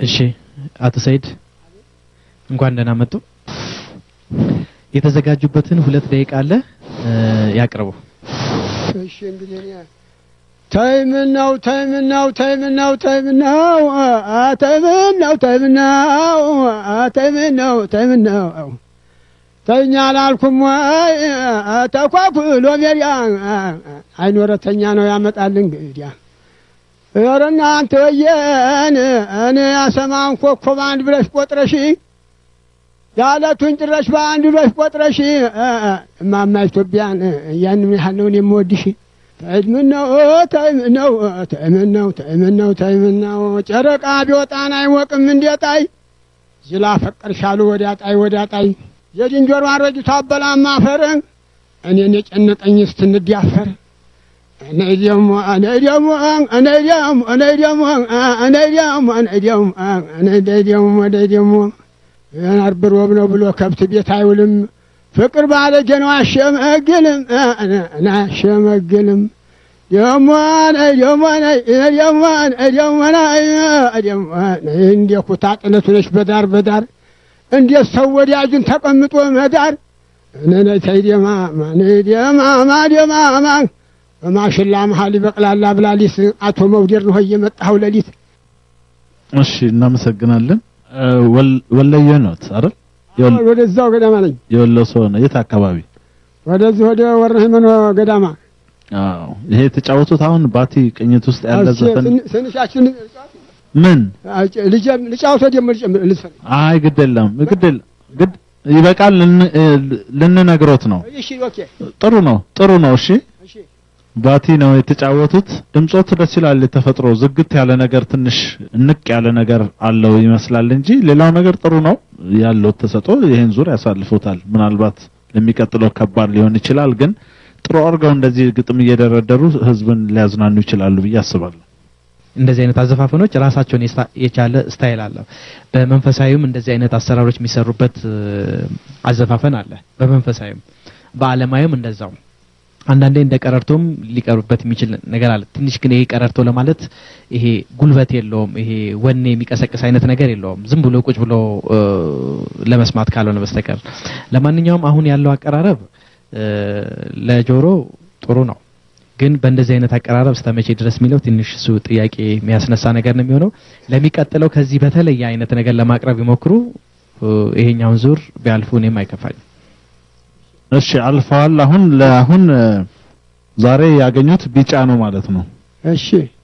እሺ አቶ ሰይድ እንኳን ደህና መጡ። የተዘጋጁበትን ሁለት ደቂቃ አለ እ፣ ያቅርቡ። እሺ እንግዲህ እኔ ተይምናው ተይምናው ተይምናው ተይምናው አ ተይምናው ተይምናው አ ተይምናው ተይምናው ተኛ አላልኩም ወይ አ ተኳኩሎ ሜዲያ አይኖረተኛ ነው ያመጣል እንግዲያ ኧረ እናንተ ወየን እኔ ያሰማን ኮከብ አንድ ብለሽ ቆጥረሽ ያለቱን ጭረሽ በአንድ ብለሽ ቆጥረሽ እማማ ኢትዮጵያን ያን ያህል ነው እኔ የምወድሽ ተይምነው ተይምነው ተይምነው ተይምነው ተይምነው ጨረቃ ቢወጣን አይሞቅም እንዴጣይ ዝላ ፈቀርሻሉ ወዲያ ጣይ ወዲያ ጣይ የዝንጀሮ አረጅቷ አበላማ አፈር እኔን የጨነቀኝ ስትንዲያፈር እኔ ደግሞ እኔ ደግሞ እኔ ደግሞ እኔ ደግሞ እኔ ደግሞ እኔ ደግሞ እኔ ደግሞ እኔ ደግሞ አርብ ሮብ ነው ብሎ ከብት ቤት አይውልም። ፍቅር ባለጌ ነው አሸመግልም አሸመግልም ደግሞ ደግሞ ደግሞ ደግሞ ደግሞ እንደ ኩታ ጥለቱ ነሽ በዳር በዳር እንዴት ሰው ወዳጁን ተቀምጦ መዳር እኔ ተይደማማ ደማማ ደማማ በማሽላ መሀል ይበቅላል አብላሊስ አቶ መውደር ነው እየመጣኸው ሌሊት እሺ እናመሰግናለን። እ፣ ወል- ወለየ ኖት አይደል? የወል- ወደዛው ገዳማ ነኝ የወሎ ሰው ነው። የት አካባቢ? ወደዚህ ወደ ወረ ሃይመኖ ገዳማ አዎ ይሄ የተጫወቱት አሁን ባቲ ቅኝት ውስጥ ያለ ዘፈን ትንሻችን ምን? ልጫወቶ ደግሞ ልዝፈን አይ ግድ የለም ግድ የለም ግድ ይበቃል። ልን- እ፣ ልንነግሮት ነው። እሺ ኦኬ ጥሩ ነው ጥሩ ነው። እሺ እሺ ባቲ ነው የተጫወቱት። ድምጾት ደስ ይላል። የተፈጥሮ ዝግት ያለ ነገር ትንሽ እንቅ ያለ ነገር አለው ይመስላል እንጂ ሌላው ነገር ጥሩ ነው ያለው ተሰጦ ይሄን ዙር ያሳልፉታል። ምናልባት ለሚቀጥለው ከባድ ሊሆን ይችላል፣ ግን ጥሩ አድርገው እንደዚህ ግጥም እየደረደሩ ህዝብን ሊያዝናኑ ይችላሉ ብዬ አስባለሁ። እንደዚህ አይነት አዘፋፈኖች ራሳቸውን የስታ- የቻለ ስታይል አለው። በመንፈሳዊም እንደዚህ አይነት አሰራሮች የሚሰሩበት እ፣ አዘፋፈን አለ። በመንፈሳዊም በዓለማዊም እንደዛው አንዳንዴ እንደ ቀረርቶም ሊቀርብበት የሚችል ነገር አለ። ትንሽ ግን ይሄ ቀረርቶ ለማለት ይሄ ጉልበት የለውም። ይሄ ወኔ የሚቀሰቅስ አይነት ነገር የለውም። ዝም ብሎ ቁጭ ብሎ እ፣ ለመስማት ካልሆነ በስተቀር ለማንኛውም አሁን ያለው አቀራረብ እ፣ ለጆሮ ጥሩ ነው። ግን በእንደዚህ አይነት አቀራረብ እስከ መቼ ድረስ የሚለው ትንሽ እሱ ጥያቄ የሚያስነሳ ነገር ነው የሚሆነው። ለሚቀጥለው ከዚህ በተለየ አይነት ነገር ለማቅረብ ይሞክሩ። እ፣ ይሄኛውን ዙር ቢያልፉ እኔም አይከፋኝም። እሺ አልፈዋል። አሁን ለአሁን እ፣ ዛሬ ያገኙት ቢጫ ነው ማለት ነው። እሺ